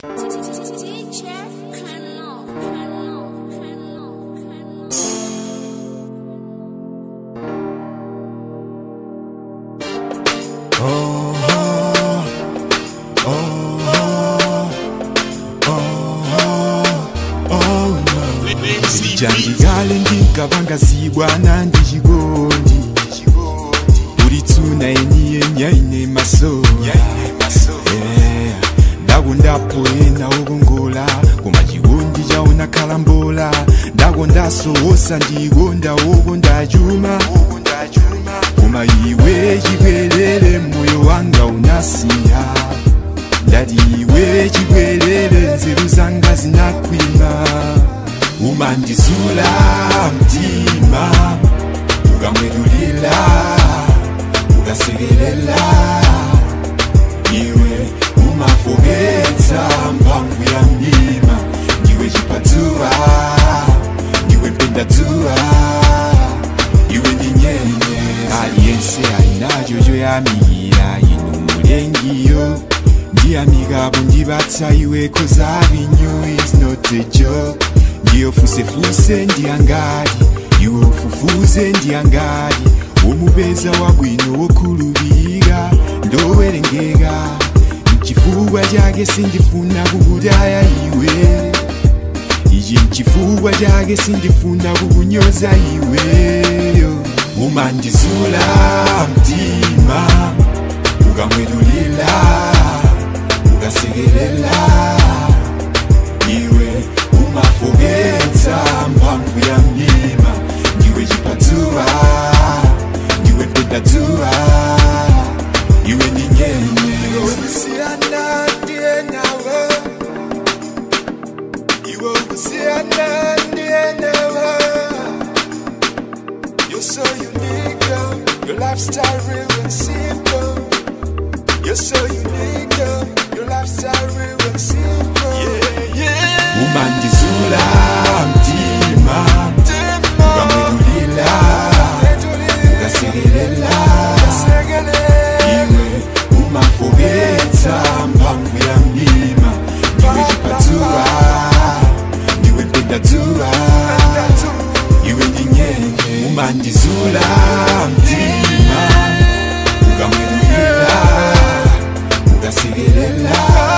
Teacher, Kano, Kano, Kano, Kano. jandigale ndingabangazibwana ndichikondi uri tsuna eniye nyaine maso Yeah. ndakundapoena ukongola koma chikondi chaona kalambola ndakondasowosa ndikonda oko ndachuma koma iwe chibwerere moyo wanga unasiya ndati iwe chibwerere nzeru zanga zinakwima umandizula mtima ukamwedulila ukasekelela iwe umafoketsa mphamvu ya mdima ndiwe chipadzua ndiwe mpendadzua iwe ndinyenye aliyense alinacho choyamikira inu mulengiyo ndiyamikapo ndibatsa iwe cause having you is not a joke ndiyofusefuse ndiyangati iwe ufufuze ndiyangati umupeza wabwino wokhulupirika ndowerengeka mchifukwa chake sindifuna kukutaya iwe ichi mchifukwa chake sindifuna kukunyoza iweyo umandizula mtima ukamwedulila ukasekelela iwe umafoketsa mphamvu ya mdima ndiwe chipadzua ndiwe mpendadzua iwe ndinyenye ukusiyana ndiye nawe iwe ukusiyana ndiye nawe You're so unique, girl. Your lifestyle real and simple. You're so unique, girl. Your lifestyle real and simple. Yeah, yeah. Umandizula mtima, ukamwedulila, ukasekelela, iwe umafoketsa mphamvu ya mdima, ndiwe chipadzua, ndiwe mpendadzua, iwe ndinyenye. Umandizula mtima, ukamwedulila, ukasekelela